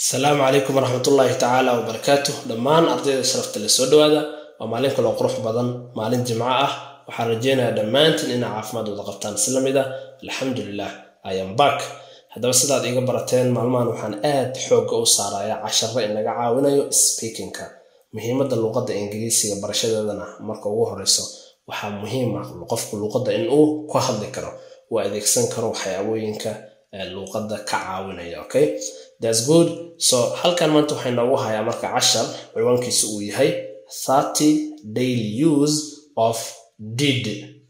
asalaamu calaykum waraxmatullaahi tacaala wabarakaatu dhammaan ardayda sharafta le soo dhawaada waa maalin kaloo qurux badan maalin jimco ah waxaan rajeynayaa dhammaantiin inaa caafimaad wada qabtaan isla mid ah alxamdulilah ayam bak haddaba sidaad iga barateen maalmahan waxaan aad xoogga u saarayaa casharo inaga caawinayo speakingka muhiimadda luuqadda ingiriisiga barashadeedana marka ugu horeyso waxaa muhiim ah qofku luuqadda inuu ku hadli karo uu adeegsan karo waxyaabooyinka luuqadda ka caawinaya okay thats good so halkan maanta waxay noogu hayaa marka cashar ciwaankiisa uu yahay thirty daily use of did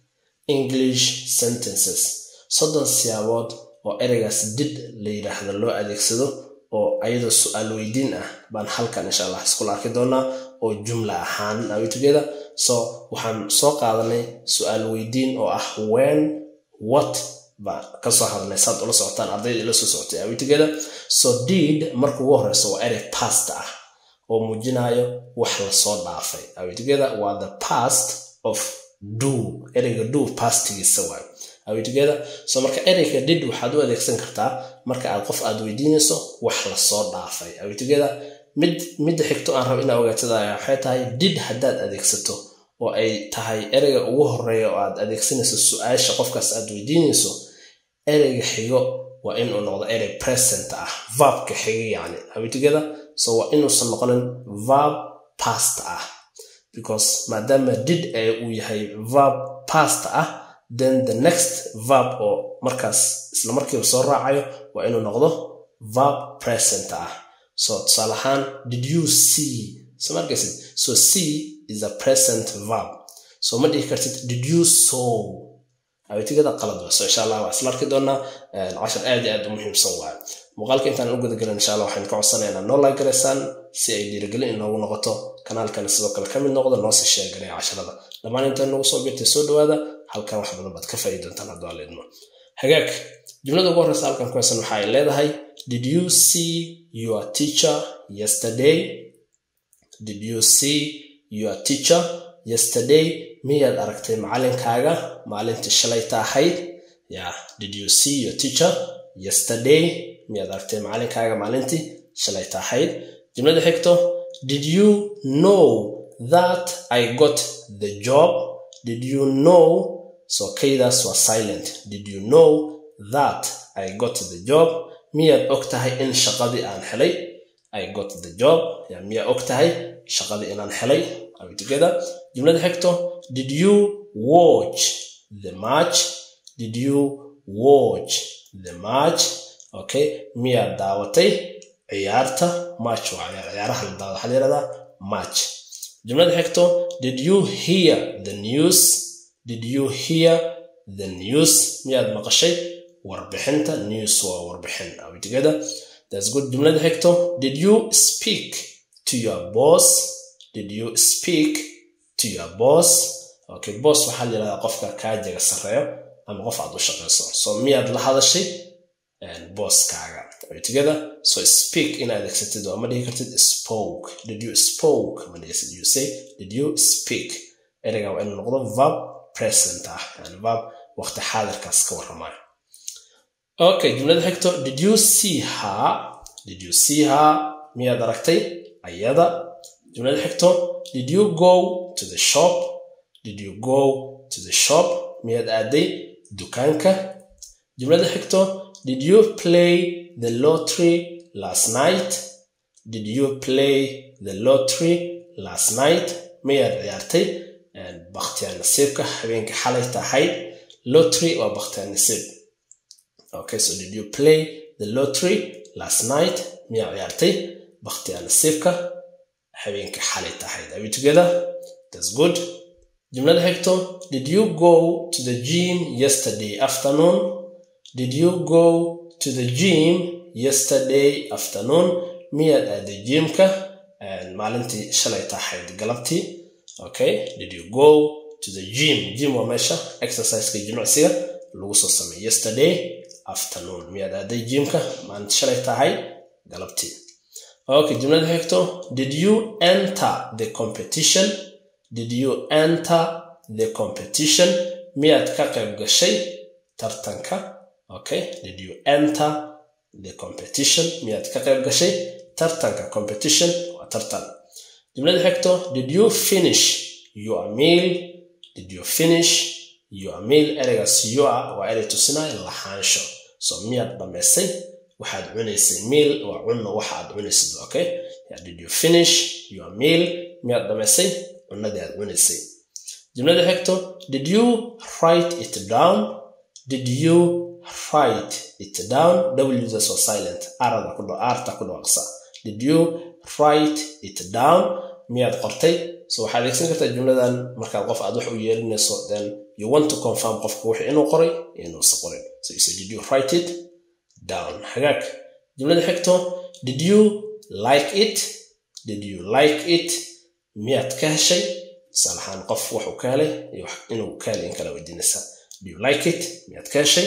english sentences soddon siyaabood oo ereygaas did la yidhaahdo loo adeegsado oo ayadoo su-aal weydiin ah baan halkan insha allah iskula arki doonaa oo jumla ahaan awitogether so waxaan soo qaadanay su-aal weydiin oo ah when what baan kasoo hadlay saad ula socotaan ardayda ila soo socotay awitogether so did marka ugu horeysa waa erey past ah oo muujinayo wax lasoo dhaafay awitogether waa the past of do ereyga do pastigiisa waayo awitogether so marka ereyga did waxaad u adeegsan kartaa marka aad qof aad weydiinayso wax lasoo dhaafay awitogether mid midda xigto aan rabo inaa ogaatada waxay tahay did haddaad adeegsato oo ay tahay ereyga ugu horeeya oo aad adeegsanayso su-aasha qofkaas aad weydiinayso ereyga xigo waa inuu noqdo erey present ah verbka xiga yani awitogether so waa inuusan noqonin verb past ah because maadaama did ee uu yahay verb past ah then the next verb oo markaas isla markiiba soo raacayo waa inuu noqdo verb present ah so tusaale ahaan did you see so markaysid so see is a present verb so ma dhihi kartid did you saw awitigada qalad wa so insha allah waa isla arki doonaa cashar aad iyo aad u muhiimsan waayo muuqaalka intaan u gudagelin insha allah waxaan ka codsanaya inaad noo like garaysaan si ay dhiirigelin inoogu noqoto kanaalkana sidoo kale ka mid noqdo noosii sheeganaya casharada dhammaan intaan nagu soo birtay soo dhawaada halkan wax badan baad ka faa'i doontaan hadduu alla idmo hagaag jumlada ugu horreysa halkan ku haysan waxa ay leedahay did you see your teacher yesterday did you see your teacher yesterday miyaad aragtay macalinkaaga maalintii shalayta ahayd ya did you see your teacher yesterday miyaad aragtay macalinkaaga maalintii shalayta ahayd jumlada xigto did you know that i got the job did you know so kaydaas waa silent did you know that i got the job miyaad og tahay in shaqadii aan helay i got the job ya miyaa og tahay shaqadii inaan helay are we together jumlada xigto did you watch the match did you watch the match okay miyaad daawatay ciyaarta match waa ciyaaraha la daawada waxaa la yihahdaa match jumlada xigto did you hear the news did you hear the news miyaad maqashay warbixinta news waa warbixin are we together that's good jumlada xigto did you speak to your boss did you speak to your boss okay boss waxaa la yihahdaa qofka kaajaga sarreeyo ama qof aad u shaqayso so miyaad la hadashay bosskaaga together so speak in adeegsatid waa ma dhihi kartid spoke did you spoke ma dhihi you say did you speak ereyga waa inuu noqdo verb present ah yani verb waqti xaadirkaas ka warramayo okay jumlada xigto did you see her did you see her miyaad aragtay ayada jumlada xigto did you go to the shop did you go to the shop miyaad aaday dukaanka jumlada xigto did you play the lottery last night did you play the lottery last night miyaad ciyaartay bakhtiyaa nasiibka habeenka xalay tahay lottery waa bakhtiyaa nasiib okay so did you play the lottery last night miyaa ciyaartay bakhtiyaa nasiibka habeenka xalay tahayd are we together that's good jumlada xigto did you go to the gym yesterday afternoon did you go to the gym yesterday afternoon miyaad aaday jimka maalintii shalay tahayd galabtii okay did you go to the gym gym waa meesha exerciseka jimicsiga lagu soo sameey yesterday afternoon miyaad aaday jimka maalintii shalay tahay galabtii okay jumlada xigto did you enter the competition did you enter the competition miyaad ka qayb gashay tartanka okay did you enter the competition miyaad ka qayb gashay tartanka competition waa tartan jumlada xigto did you finish your meal did you finish your meal ereygaas you are waa erey tusinaya lahaansho so miyaad dhammaysay waxaad cunaysay meal waa cunno waxa aad cunaysid okay yeah, did you finish your meal miyaad dhammaysay cunnadii aad cunaysay jumlada xigto did you write it down did you write it down wdas waa silent arada ku arta ku dhawaaqsa did you write it down miyaad qortay so waxaad adeegsan kartaa jumladan markaad qof aad wax u yeerinayso then you want to confirm qofka wixii inuu qoray iyo inuusa qorin so you say did you write it down hagaag jumlada xigto did you like it did you like it miyaad ka heshay tusaale ahaan qof waxuu ka helay iyo inuu ka helay in kala weydiinaysa do you like it miyaad ka heshay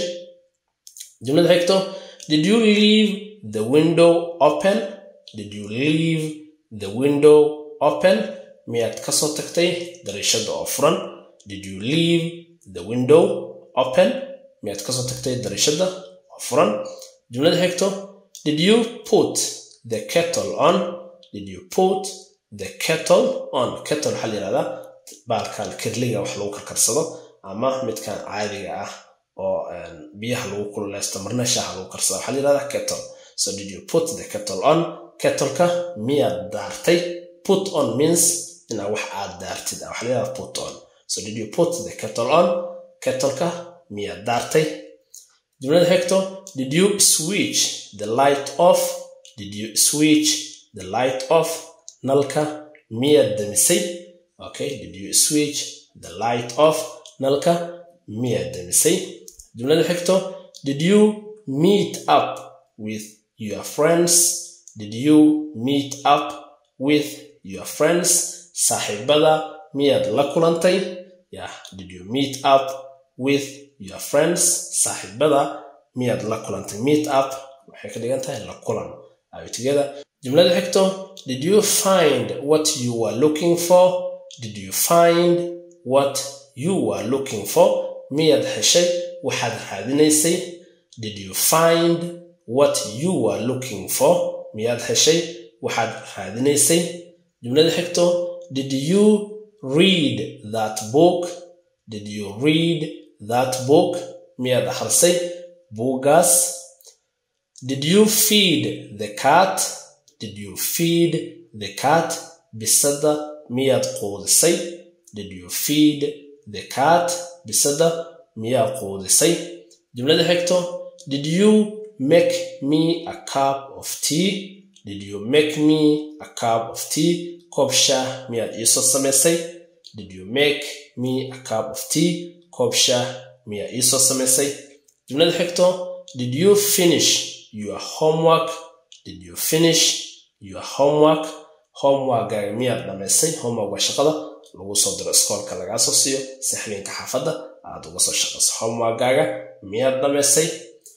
jumlada xigto did you leave the window open did you leave the window open miyaad kasoo tagtay dariishada oo furan did you leave the window open miyaad kasoo tagtay dariishada oo furan jumlada xigto did you put the kettle on did you put the kettle on kettle waxaa la yihahdaa baalkan kirliga wax lagu karkarsado ama midkan caadiga ah oo biyaha lagu kululeysto marna shaaha lagu karsado waxaa la yihahdaa kettle so did you put the kettle on kettleka miyaad daartay put on means inaa wax aad daartid waxaa la yihahdaa put on so did you put the kettle on kettleka miyaad daartay jumlada xigto did you switch the light off did you switch the light off nalka miyaad damisay okay did you switch the light off nalka miyaad damisay jumlada xigto did you meet up with your friends did you meet up with your friends saaxiibada miyaad la kulantay yeah did you meet up with your friends saaxiibada miyaad la kulantay meet up waxay ka dhigan tahay la kulan are together jumlada xigto did you find what you were looking for did you find what you were looking for miyaad heshay waxaad raadinaysay did you find what you were looking for miyaad heshay waxaad raadinaysay jumlada xigto did you read that book did you read that book miyaad akhrisay buuggaas did you feed the cat did you feed the cat bisada miyaad quudisay did you feed the cat bisada miyaad quudisay jumlada xigto did you make me a cup of tea did you make me a cup of tea koob shaah miyaad iisoo samaysay did you make me a cup of tea koob shaah miyaa iisoo samaysay jumlada xigto did you finish your homework did you finish your homework homeworkgaaga miyaad dhamaysay homework waa shaqada lagu soo diro iskoolka lagaa soo siiyo si habeenka xaafadda aad uga soo shaqayso homeworkgaaga miyaad dhamaysay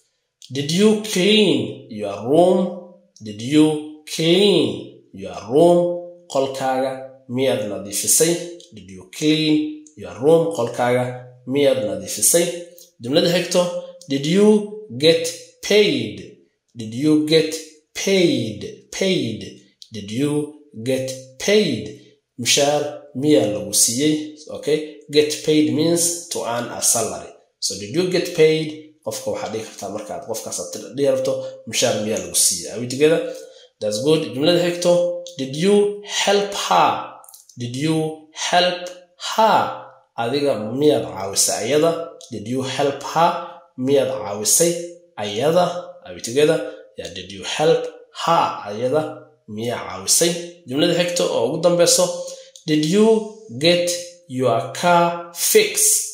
did you clean your room did you clean your room qolkaaga miyaad nadiifisay did you clean your room qolkaaga miyaad nadiifisay jumlada xigto did you get paid did you get paid paid did you get paid mushaar miyaa lagu siiyey okay get paid means to earn a salary so did you get paid qofka waxaad dhigi kartaa markaad qofkaas dhihi rabto mushaar miyaa lagu siiyey are we together that's good jumlada xigto did you help her did you help her adiga miyaad caawisay ayada did you help her miyaad caawisay ayada are we together yeah did you help her ayada miyaa caawisay jumlada xigta oo ugu dambeyso did you get your car fixed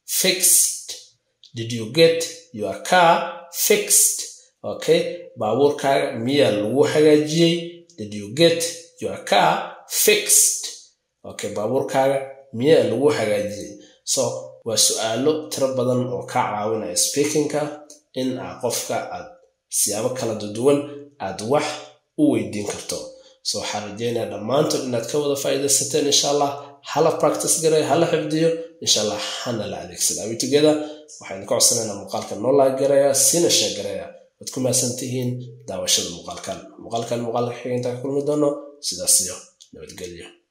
fixed did you get your car fixed okay baabuurkaaga miyaa lagu hagaajiyey did you get your car fixed okay baabuurkaaga miyaa lagu hagaajiyey so waa su-aalo tiro badan oo kaa caawinaya speakingka in aa qofka aad siyaabo kala duwan aad wax u weydiin karto so waxaan rajeynaya dhammaantood inaad ka wada faa'iidaysateen insha allah hala practice gareeya hala xifdiyo insha allah hana la adeegsada awitogeda waxaynu ka codsanaynaa muuqaalka noo laag gareeya sina sheeg gareeya waad ku mahadsan tihiin daawashada muuqaalkan muuqaalkan muuqaalka xiga intaan ka kulmi doono sidaas iyo nabadgelyo